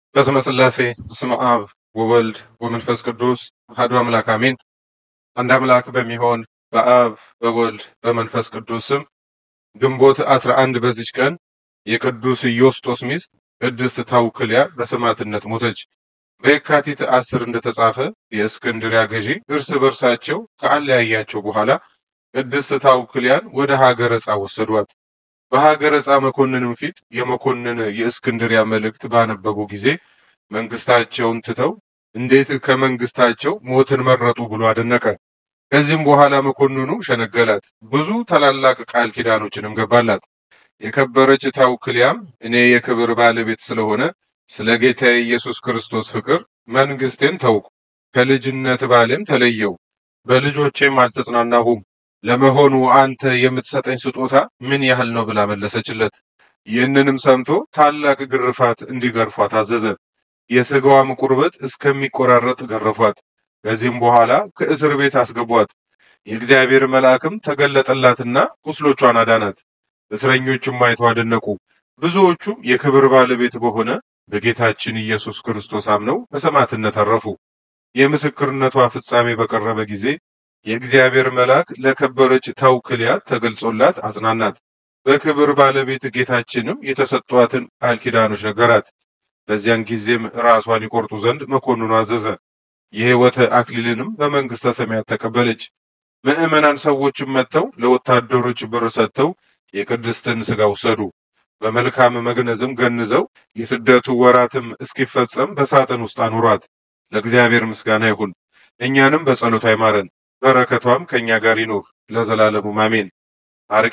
በስመ ሥላሴ በስመ አብ ወወልድ ወመንፈስ ቅዱስ አሐዱ አምላክ አሜን። አንድ አምላክ በሚሆን በአብ በወልድ በመንፈስ ቅዱስ ስም ግንቦት አስራ አንድ በዚች ቀን የቅዱስ ዮስጦስ ሚስት ቅድስት ታውክልያ በሰማዕትነት ሞተች። በየካቲት አስር እንደተጻፈ የእስክንድሪያ ገዢ እርስ በርሳቸው ከአለያያቸው በኋላ ቅድስት ታውክልያን ወደ ሀገረ ዕፃ ወሰዷት። በሀገረ ዕፃ መኮንንም ፊት የመኮንን የእስክንድሪያ መልእክት ባነበቡ ጊዜ መንግስታቸውን ትተው እንዴት ከመንግስታቸው ሞትን መረጡ ብሎ አደነቀ። ከዚህም በኋላ መኮንኑ ሸነገላት፣ ብዙ ታላላቅ ቃል ኪዳኖችንም ገባላት። የከበረች ታውክልያም እኔ የክብር ባለቤት ስለሆነ ስለ ጌታ ኢየሱስ ክርስቶስ ፍቅር መንግስቴን ተውኩ፣ ከልጅነት ባሌም ተለየው፣ በልጆቼም አልተጽናናሁም። ለመሆኑ አንተ የምትሰጠኝ ስጦታ ምን ያህል ነው ብላ መለሰችለት። ይህንንም ሰምቶ ታላቅ ግርፋት እንዲገርፏት አዘዘ። የስጋዋም ቁርበት እስከሚቆራረጥ ገረፏት። ከዚህም በኋላ ከእስር ቤት አስገቧት። የእግዚአብሔር መልአክም ተገለጠላትና ቁስሎቿን አዳናት። እስረኞቹም አይተው አደነቁ። ብዙዎቹም የክብር ባለቤት በሆነ በጌታችን ኢየሱስ ክርስቶስ አምነው በሰማዕትነት አረፉ። የምስክርነቷ ፍጻሜ በቀረበ ጊዜ የእግዚአብሔር መልአክ ለከበረች ታውክልያ ተገልጾላት አጽናናት። በክብር ባለቤት ጌታችንም የተሰጧትን ቃል ኪዳኖች ነገራት። በዚያን ጊዜም ራሷን ይቆርጡ ዘንድ መኮንኑ አዘዘ። የሕይወት አክሊልንም በመንግሥተ ሰማያት ተቀበለች። ምዕመናን ሰዎችም መጥተው ለወታደሮች ብር ሰጥተው የቅድስትን ሥጋ ወሰዱ። በመልካም መግነዝም ገንዘው የስደቱ ወራትም እስኪፈጸም በሳጥን ውስጥ አኑሯት። ለእግዚአብሔር ምስጋና ይሁን፣ እኛንም በጸሎቷ አይማረን፣ በረከቷም ከእኛ ጋር ይኑር ለዘላለሙ አሜን። አርኬ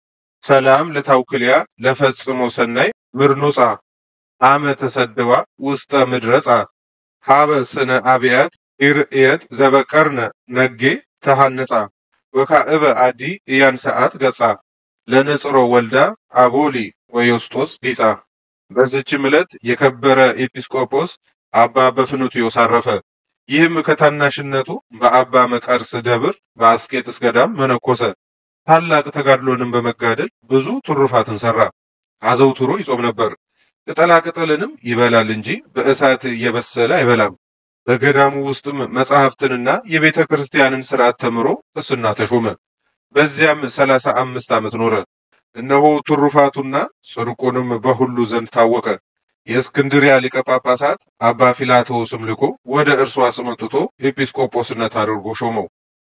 ሰላም ለታውክልያ ለፈጽሞ ሰናይ ምርኖጻ አመ ተሰድዋ ውስጠ ምድረጻ ሀበ ስነ አብያት ኢርእየት ዘበቀርነ ነጌ ተሃነጻ ወካእበ አዲ እያን ሰዓት ገጻ ለነጽሮ ወልዳ አቦሊ ወዮስጦስ ዲጻ። በዚችም ዕለት የከበረ ኤጲስቆጶስ አባ በፍኑትዮስ አረፈ። ይህም ከታናሽነቱ በአባ መቃርስ ደብር በአስቄጥስ ገዳም መነኮሰ። ታላቅ ተጋድሎንም በመጋደል ብዙ ትሩፋትን ሰራ። አዘውትሮ ይጾም ነበር። ቅጠላቅጠልንም ይበላል እንጂ በእሳት የበሰለ አይበላም። በገዳሙ ውስጥም መጻሕፍትንና የቤተ ክርስቲያንን ሥርዓት ተምሮ ቅስና ተሾመ። በዚያም ሰላሳ አምስት ዓመት ኖረ። እነሆ ትሩፋቱና ጽድቁንም በሁሉ ዘንድ ታወቀ። የእስክንድሪያ ሊቀ ጳጳሳት አባ ፊላቶስም ልኮ ወደ እርሱ አስመጥቶ ኤጲስቆጶስነት አድርጎ ሾመው።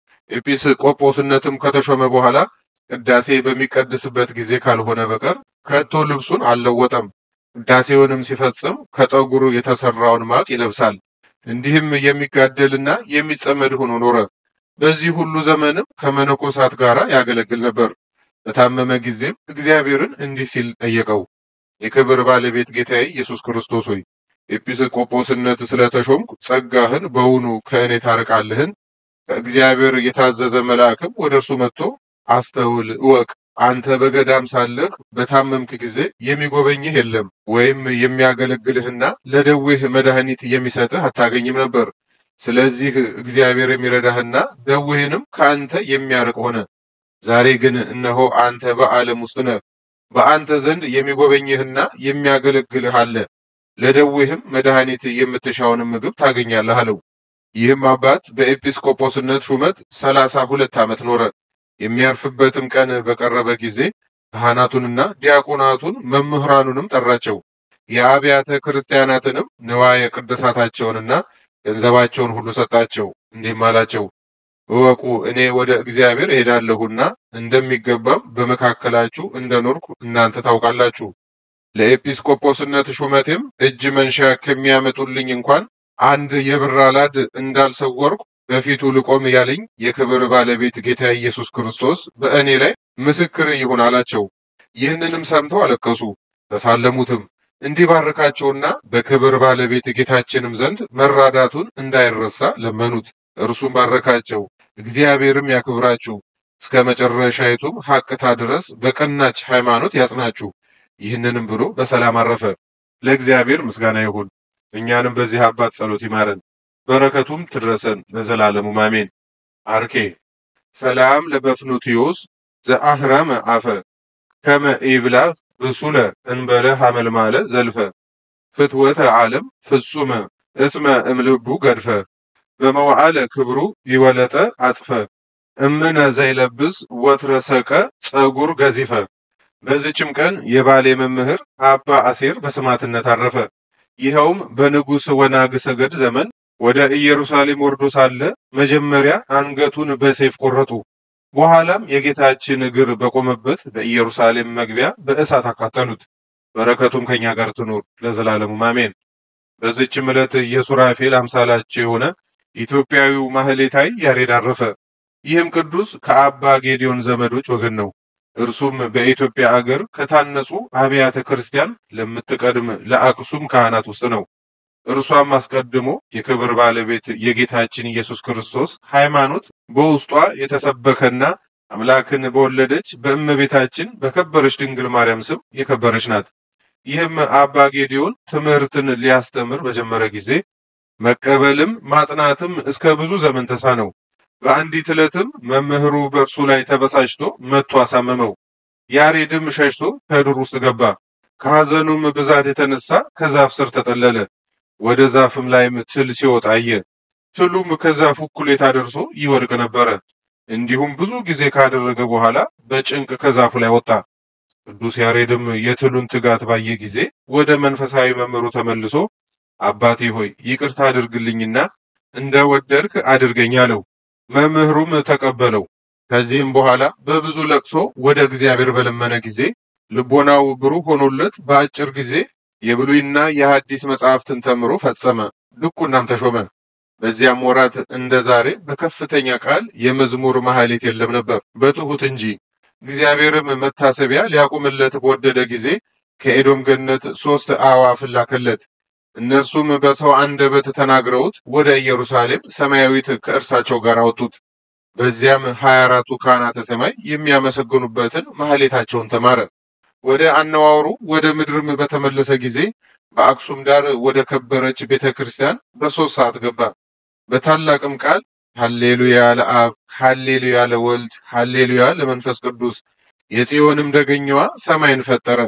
ኤጲስቆጶስነትም ከተሾመ በኋላ ቅዳሴ በሚቀድስበት ጊዜ ካልሆነ በቀር ከቶ ልብሱን አልለወጠም። ቅዳሴውንም ሲፈጽም ከጠጉሩ የተሰራውን ማቅ ይለብሳል። እንዲህም የሚጋደልና የሚጸመድ ሆኖ ኖረ። በዚህ ሁሉ ዘመንም ከመነኮሳት ጋር ያገለግል ነበር። በታመመ ጊዜም እግዚአብሔርን እንዲህ ሲል ጠየቀው። የክብር ባለቤት ጌታዬ ኢየሱስ ክርስቶስ ሆይ ኤጲስቆጶስነት ስለተሾምኩ ጸጋህን በውኑ ከእኔ ታርቃለህን? ከእግዚአብሔር የታዘዘ መልአክም ወደ እርሱ መጥቶ አስተውል፣ እወቅ አንተ በገዳም ሳለህ በታመምክ ጊዜ የሚጎበኝህ የለም፣ ወይም የሚያገለግልህና ለደዌህ መድኃኒት የሚሰጥህ አታገኝም ነበር። ስለዚህ እግዚአብሔር የሚረዳህና ደዌህንም ከአንተ የሚያርቅ ሆነ። ዛሬ ግን እነሆ አንተ በዓለም ውስጥ ነህ። በአንተ ዘንድ የሚጎበኝህና የሚያገለግልህ አለ። ለደዌህም መድኃኒት የምትሻውንም ምግብ ታገኛለህ አለው። ይህም አባት በኤጲስቆጶስነት ሹመት ሰላሳ ሁለት ዓመት ኖረ። የሚያርፍበትም ቀን በቀረበ ጊዜ ካህናቱንና ዲያቆናቱን መምህራኑንም ጠራቸው። የአብያተ ክርስቲያናትንም ንዋየ ቅድሳታቸውንና ገንዘባቸውን ሁሉ ሰጣቸው። እንዲህም አላቸው፣ እወቁ እኔ ወደ እግዚአብሔር እሄዳለሁና እንደሚገባም በመካከላችሁ እንደኖርኩ እናንተ ታውቃላችሁ። ለኤጲስቆጶስነት ሹመቴም እጅ መንሻ ከሚያመጡልኝ እንኳን አንድ የብር አላድ እንዳልሰወርኩ በፊቱ ልቆም ያለኝ የክብር ባለቤት ጌታ ኢየሱስ ክርስቶስ በእኔ ላይ ምስክር ይሁን አላቸው። ይህንንም ሰምተው አለቀሱ፣ ተሳለሙትም። እንዲባርካቸውና በክብር ባለቤት ጌታችንም ዘንድ መራዳቱን እንዳይረሳ ለመኑት። እርሱም ባረካቸው። እግዚአብሔርም ያክብራችሁ፣ እስከ መጨረሻይቱም ሐቅታ ድረስ በቀናች ሃይማኖት ያጽናችሁ። ይህንንም ብሎ በሰላም አረፈ። ለእግዚአብሔር ምስጋና ይሁን፣ እኛንም በዚህ አባት ጸሎት ይማረን በረከቱም ትድረሰን ለዘላለሙ አሜን። አርኬ ሰላም ለበፍኑትዮስ ዘአህረመ አፈ ከመ ኢብላ ብሱለ እንበለ ሐመልማለ ዘልፈ ፍትወተ ዓለም ፍጹመ እስመ እምልቡ ገድፈ በመዋዕለ ክብሩ ይወለጠ አጽፈ እምነ ዘይለብስ ወትረ ሰቀ ጸጉር ገዚፈ። በዚችም ቀን የባሌ መምህር አባ አሴር በሰማዕትነት አረፈ። ይኸውም በንጉሥ ወናግ ሰገድ ዘመን ወደ ኢየሩሳሌም ወርዶ ሳለ መጀመሪያ አንገቱን በሰይፍ ቆረጡ። በኋላም የጌታችን እግር በቆመበት በኢየሩሳሌም መግቢያ በእሳት አቃጠሉት። በረከቱም ከኛ ጋር ትኑር ለዘላለሙ አሜን። በዚችም ዕለት የሱራፌል አምሳላቸው የሆነ ኢትዮጵያዊው ማህሌታይ ያሬድ አረፈ። ይህም ቅዱስ ከአባ ጌዲዮን ዘመዶች ወገን ነው። እርሱም በኢትዮጵያ አገር ከታነጹ አብያተ ክርስቲያን ለምትቀድም ለአክሱም ካህናት ውስጥ ነው። እርሷም አስቀድሞ የክብር ባለቤት የጌታችን ኢየሱስ ክርስቶስ ሃይማኖት በውስጧ የተሰበከና አምላክን በወለደች በእመቤታችን በከበረች ድንግል ማርያም ስም የከበረች ናት። ይህም አባ ጌዲዮን ትምህርትን ሊያስተምር በጀመረ ጊዜ መቀበልም ማጥናትም እስከ ብዙ ዘመን ተሳነው። በአንዲት ዕለትም መምህሩ በእርሱ ላይ ተበሳጭቶ መጥቶ አሳመመው። ያሬድም ሸሽቶ ከዱር ውስጥ ገባ። ከሐዘኑም ብዛት የተነሳ ከዛፍ ስር ተጠለለ። ወደ ዛፍም ላይም ትል ሲወጣ አየ። ትሉም ከዛፉ እኩሌታ ደርሶ ይወድቅ ነበረ። እንዲሁም ብዙ ጊዜ ካደረገ በኋላ በጭንቅ ከዛፉ ላይ ወጣ። ቅዱስ ያሬድም የትሉን ትጋት ባየ ጊዜ ወደ መንፈሳዊ መምህሩ ተመልሶ አባቴ ሆይ ይቅርታ አድርግልኝና እንደ ወደድክ አድርገኝ አለው። መምህሩም ተቀበለው። ከዚህም በኋላ በብዙ ለቅሶ ወደ እግዚአብሔር በለመነ ጊዜ ልቦናው ብሩህ ሆኖለት በአጭር ጊዜ የብሉይና የሐዲስ መጻሕፍትን ተምሮ ፈጸመ። ድቁናም ተሾመ። በዚያም ወራት እንደ ዛሬ በከፍተኛ ቃል የመዝሙር ማህሌት የለም ነበር፣ በትሑት እንጂ። እግዚአብሔርም መታሰቢያ ሊያቆምለት በወደደ ጊዜ ከኤዶም ገነት ሦስት አዕዋፍን ላከለት። እነርሱም በሰው አንደበት ተናግረውት ወደ ኢየሩሳሌም ሰማያዊት ከእርሳቸው ጋር አወጡት። በዚያም ሀያ አራቱ ካህናተ ሰማይ የሚያመሰግኑበትን ማህሌታቸውን ተማረ። ወደ አነዋወሩ ወደ ምድርም በተመለሰ ጊዜ በአክሱም ዳር ወደ ከበረች ቤተ ክርስቲያን በሦስት ሰዓት ገባ። በታላቅም ቃል ሀሌሉያ ለአብ፣ ሀሌሉያ ለወልድ፣ ሀሌሉያ ለመንፈስ ቅዱስ የጽዮንም ደገኛዋ ሰማይን ፈጠረ።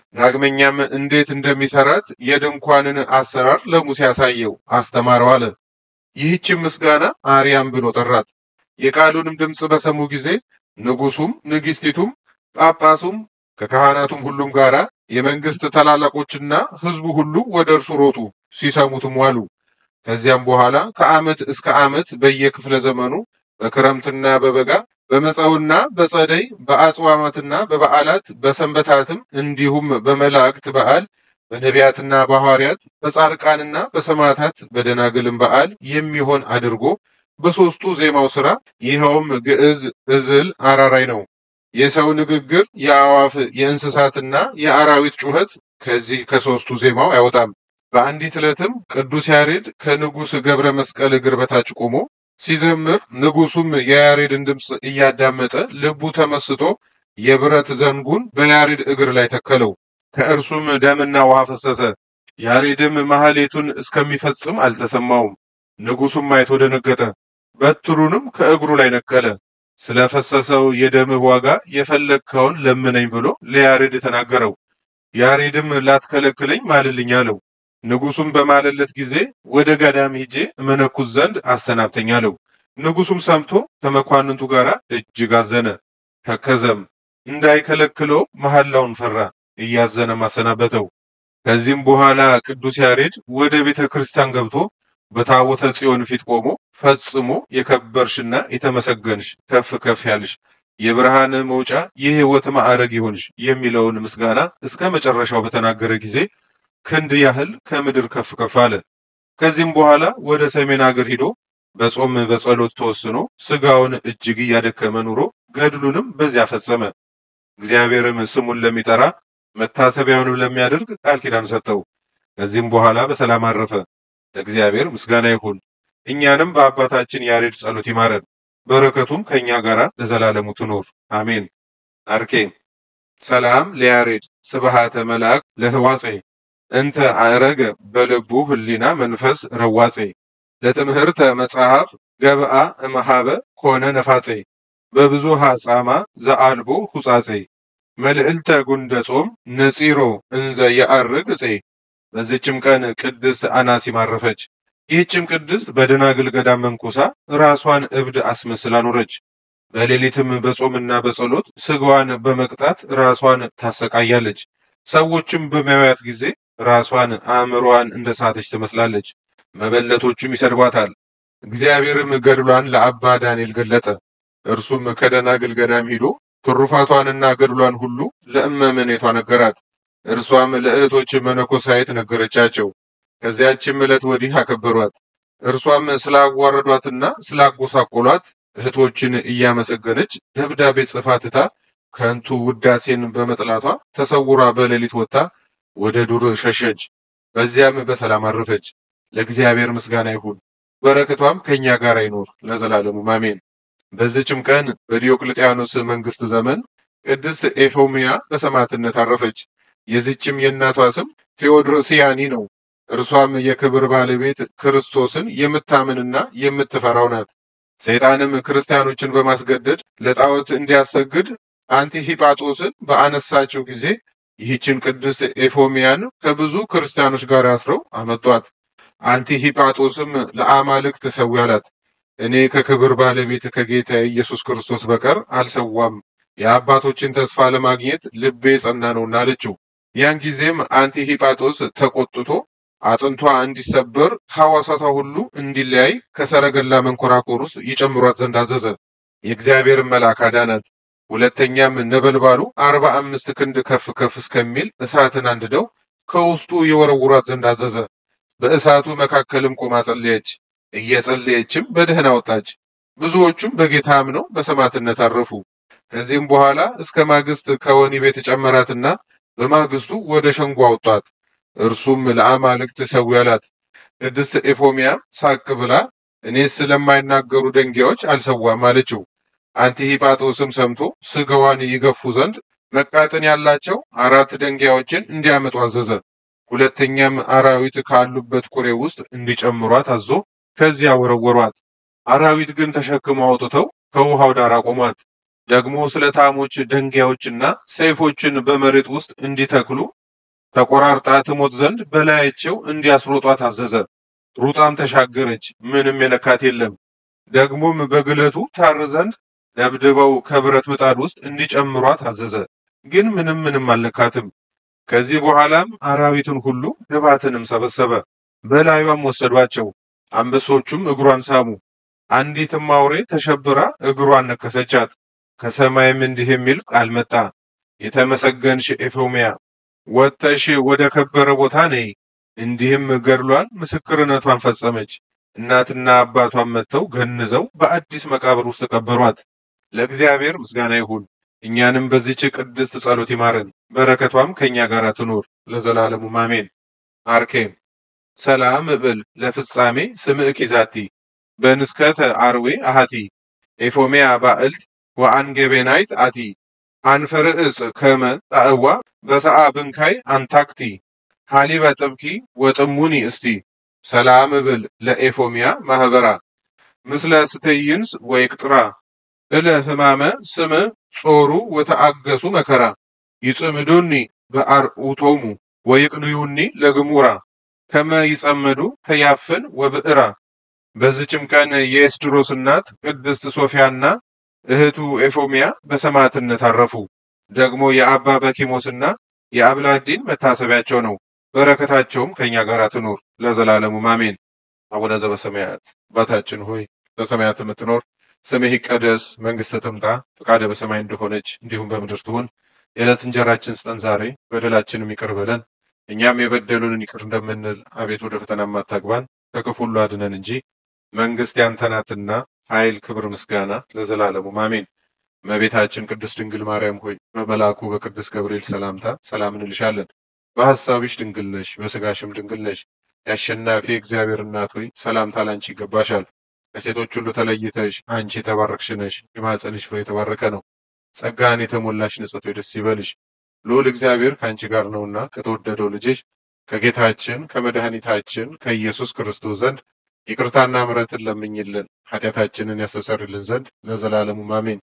ዳግመኛም እንዴት እንደሚሰራት የድንኳንን አሰራር ለሙሴ ያሳየው አስተማረው አለ። ይህችም ምስጋና አርያም ብሎ ጠራት። የቃሉንም ድምፅ በሰሙ ጊዜ ንጉሱም ንግስቲቱም ጳጳሱም ከካህናቱም ሁሉም ጋራ የመንግስት ታላላቆችና ሕዝቡ ሁሉ ወደ እርሱ ሮጡ፣ ሲሰሙትም ዋሉ። ከዚያም በኋላ ከዓመት እስከ ዓመት በየክፍለ ዘመኑ በክረምትና በበጋ በመጸውና በጸደይ በአጽዋማትና በበዓላት በሰንበታትም እንዲሁም በመላእክት በዓል በነቢያትና በሐዋርያት በጻድቃንና በሰማዕታት በደናግልም በዓል የሚሆን አድርጎ በሦስቱ ዜማው ሥራ ይኸውም ግዕዝ፣ እዝል፣ አራራይ ነው። የሰው ንግግር፣ የአዕዋፍ የእንስሳትና የአራዊት ጩኸት ከዚህ ከሦስቱ ዜማው አይወጣም። በአንዲት ዕለትም ቅዱስ ያሬድ ከንጉሥ ገብረ መስቀል እግር በታች ቆሞ ሲዘምር ንጉሱም የያሬድን ድምፅ እያዳመጠ ልቡ ተመስጦ የብረት ዘንጉን በያሬድ እግር ላይ ተከለው። ከእርሱም ደምና ውሃ ፈሰሰ። ያሬድም ማህሌቱን እስከሚፈጽም አልተሰማውም። ንጉሱም አይቶ ደነገጠ። በትሩንም ከእግሩ ላይ ነቀለ። ስለፈሰሰው የደምህ ዋጋ የፈለግከውን ለምነኝ ብሎ ለያሬድ ተናገረው። ያሬድም ላትከለክለኝ ማልልኝ አለው። ንጉሱም በማለለት ጊዜ ወደ ገዳም ሂጄ እመነኩስ ዘንድ አሰናብተኝ አለው። ንጉሱም ሰምቶ ከመኳንንቱ ጋር እጅግ አዘነ፣ ተከዘም። እንዳይከለክለው መሐላውን ፈራ፣ እያዘነም አሰናበተው። ከዚህም በኋላ ቅዱስ ያሬድ ወደ ቤተ ክርስቲያን ገብቶ በታቦተ ጽዮን ፊት ቆሞ ፈጽሞ የከበርሽና የተመሰገንሽ ከፍ ከፍ ያልሽ የብርሃን መውጫ የሕይወት ማዕረግ ይሆንሽ የሚለውን ምስጋና እስከ መጨረሻው በተናገረ ጊዜ ክንድ ያህል ከምድር ከፍ ከፍ አለ። ከዚህም በኋላ ወደ ሰሜን አገር ሂዶ በጾም በጸሎት ተወስኖ ስጋውን እጅግ እያደከመ ኑሮ ገድሉንም በዚያ ፈጸመ። እግዚአብሔርም ስሙን ለሚጠራ መታሰቢያውንም ለሚያደርግ ቃል ኪዳን ሰጠው። ከዚህም በኋላ በሰላም አረፈ። ለእግዚአብሔር ምስጋና ይሁን። እኛንም በአባታችን ያሬድ ጸሎት ይማረን፣ በረከቱም ከእኛ ጋር ለዘላለሙ ትኖር አሜን። አርኬ ሰላም ለያሬድ ስብሃተ መልአክ ለህዋጼ እንተ አረገ በልቡ ህሊና መንፈስ ረዋጼ ለትምህርተ መጽሐፍ ገብአ እመሃበ ኮነ ነፋጼ በብዙሃ ጻማ ዘአልቦ ሁጻጼ መልዕልተ ጉንደ ጾም ነጺሮ እንዘ የአርግ እጼ በዚችም ቀን ቅድስት አናሲም አረፈች። ይህችም ቅድስት በደናግል ገዳም መንኩሳ ራሷን እብድ አስመስላ ኖረች። በሌሊትም በጾምና በጸሎት ስጋዋን በመቅጣት ራሷን ታሰቃያለች። ሰዎችም በሚያዩት ጊዜ ራሷን አእምሮዋን እንደ ሳተች ትመስላለች። መበለቶቹም ይሰድቧታል። እግዚአብሔርም ገድሏን ለአባ ዳንኤል ገለጠ። እርሱም ከደናግል ገዳም ሂዶ ትሩፋቷንና ገድሏን ሁሉ ለእመምኔቷ ነገራት። እርሷም ለእህቶች መነኮሳይት ነገረቻቸው። ከዚያችም ዕለት ወዲህ አከበሯት። እርሷም ስላዋረዷትና ስላጎሳቆሏት እህቶችን እያመሰገነች ደብዳቤ ጽፋ ትታ ከንቱ ውዳሴን በመጥላቷ ተሰውራ በሌሊት ወጥታ ወደ ዱር ሸሸች። በዚያም በሰላም አረፈች። ለእግዚአብሔር ምስጋና ይሁን፣ በረከቷም ከእኛ ጋር ይኖር ለዘላለሙ አሜን። በዚችም ቀን በዲዮቅልጥያኖስ መንግስት ዘመን ቅድስት ኤፎሚያ በሰማዕትነት አረፈች። የዚችም የእናቷ ስም ቴዎድሮሲያኒ ነው። እርሷም የክብር ባለቤት ክርስቶስን የምታምንና የምትፈራው ናት። ሰይጣንም ክርስቲያኖችን በማስገደድ ለጣዖት እንዲያሰግድ አንቲሂጳጦስን በአነሳቸው ጊዜ ይህችን ቅድስት ኤፎሚያን ከብዙ ክርስቲያኖች ጋር አስረው አመጧት። አንቲሂጳጦስም ለአማልክት ሰዊ አላት። እኔ ከክብር ባለቤት ከጌታ ኢየሱስ ክርስቶስ በቀር አልሰዋም፣ የአባቶችን ተስፋ ለማግኘት ልቤ ጸና ነውና አለችው። ያን ጊዜም አንቲሂጳጦስ ተቆጥቶ አጥንቷ እንዲሰበር ሐዋሳቷ ሁሉ እንዲለያይ ከሰረገላ መንኮራኮር ውስጥ ይጨምሯት ዘንድ አዘዘ። የእግዚአብሔርን መልአክ አዳናት። ሁለተኛም ነበልባሉ አርባ አምስት ክንድ ከፍ ከፍ እስከሚል እሳትን አንድደው ከውስጡ የወረውሯት ዘንድ አዘዘ። በእሳቱ መካከልም ቆማ ጸለየች። እየጸለየችም በደህና ወጣች። ብዙዎቹም በጌታ አምነው በሰማዕትነት አረፉ። ከዚህም በኋላ እስከ ማግስት ከወህኒ ቤት ጨመራትና በማግስቱ ወደ ሸንጎ አወጧት። እርሱም ለአማልክት ሰዊ አላት። ቅድስት ኤፎሚያም ሳቅ ብላ እኔስ ስለማይናገሩ ደንጊያዎች አልሰዋም አለችው። አንቲሂጳጦስም ሰምቶ ስጋዋን ይገፉ ዘንድ መቃጥን ያላቸው አራት ደንጊያዎችን እንዲያመጡ አዘዘ። ሁለተኛም አራዊት ካሉበት ኩሬ ውስጥ እንዲጨምሯት አዞ ከዚያ ወረወሯት። አራዊት ግን ተሸክመው አውጥተው ከውሃው ዳር አቆሟት። ደግሞ ስለታሞች ደንጊያዎችና ሰይፎችን በመሬት ውስጥ እንዲተክሉ ተቆራርጣ ትሞት ዘንድ በላያቸው እንዲያስሮጧት አዘዘ። ሩጣም ተሻገረች፣ ምንም የነካት የለም። ደግሞም በግለቱ ታር ዘንድ ደብድበው ከብረት ምጣድ ውስጥ እንዲጨምሯት አዘዘ። ግን ምንም ምንም አልነካትም። ከዚህ በኋላም አራዊትን ሁሉ እባትንም ሰበሰበ፣ በላዩም ወሰዷቸው። አንበሶቹም እግሯን ሳሙ። አንዲትም አውሬ ተሸብራ እግሯን ነከሰቻት። ከሰማይም እንዲህ የሚል ቃል መጣ፣ የተመሰገንሽ ኤፎሚያ ወጥተሽ ወደ ከበረ ቦታ ነይ። እንዲህም ገድሏን ምስክርነቷን ፈጸመች። እናትና አባቷን መጥተው ገንዘው በአዲስ መቃብር ውስጥ ቀበሯት። ለእግዚአብሔር ምስጋና ይሁን። እኛንም በዚች ቅድስት ጸሎት ይማረን፣ በረከቷም ከእኛ ጋር ትኖር ለዘላለሙ አሜን። አርኬም ሰላም እብል ለፍጻሜ ስምዕኪ ዛቲ በንስከተ አርዌ አሃቲ ኤፎሜያ ባዕልት ወአንጌቤናይት አቲ አንፈርዕጽ ከመ ጣዕዋ በሰዓ ብንካይ አንታክቲ ሃሊበ ጥብኪ ወጥሙኒ እስቲ ሰላም እብል ለኤፎሚያ ማህበራ ምስለ ስተይንስ ወይቅጥራ እለ ህማመ ስም ጾሩ ወተአገሱ መከራ ይጽምዱኒ በአርዑቶሙ ወይቅንዩኒ ለግሙራ ከመ ይጸመዱ ከያፍን ወብዕራ። በዚችም ቀን የኤስድሮስ እናት ቅድስት ሶፊያና እህቱ ኤፎሚያ በሰማዕትነት አረፉ። ደግሞ የአባ በኪሞስና የአብላዲን መታሰቢያቸው ነው። በረከታቸውም ከእኛ ጋር ትኖር ለዘላለሙ አሜን። አቡነ ዘበሰማያት አባታችን ሆይ በሰማያት የምትኖር ስምህ ይቀደስ፣ መንግሥትህ ትምጣ፣ ፈቃድህ በሰማይ እንደሆነች እንዲሁም በምድር ትሁን። የዕለት እንጀራችን ስጠን ዛሬ፣ በደላችንም ይቅር በለን እኛም የበደሉንን ይቅር እንደምንል፣ አቤት ወደ ፈተና አታግባን፣ ከክፉ ሁሉ አድነን እንጂ መንግሥት ያንተ ናትና ኃይል፣ ክብር፣ ምስጋና ለዘላለሙ አሜን። እመቤታችን ቅድስት ድንግል ማርያም ሆይ በመልአኩ በቅዱስ ገብርኤል ሰላምታ ሰላም እንልሻለን። በሐሳብሽ ድንግል ነሽ፣ በሥጋሽም ድንግል ነሽ። የአሸናፊ እግዚአብሔር እናት ሆይ ሰላምታ ላንቺ ይገባሻል። ከሴቶች ሁሉ ተለይተሽ አንቺ የተባረክሽ ነሽ፣ የማኅፀንሽ ፍሬ የተባረከ ነው። ጸጋን የተሞላሽ ንጽሕት ሆይ ደስ ይበልሽ፣ ልዑል እግዚአብሔር ከአንቺ ጋር ነውና ከተወደደው ልጅሽ ከጌታችን ከመድኃኒታችን ከኢየሱስ ክርስቶስ ዘንድ ይቅርታና ምሕረትን ለምኝልን ኃጢአታችንን ያስተሰርይልን ዘንድ ለዘላለሙ አሜን።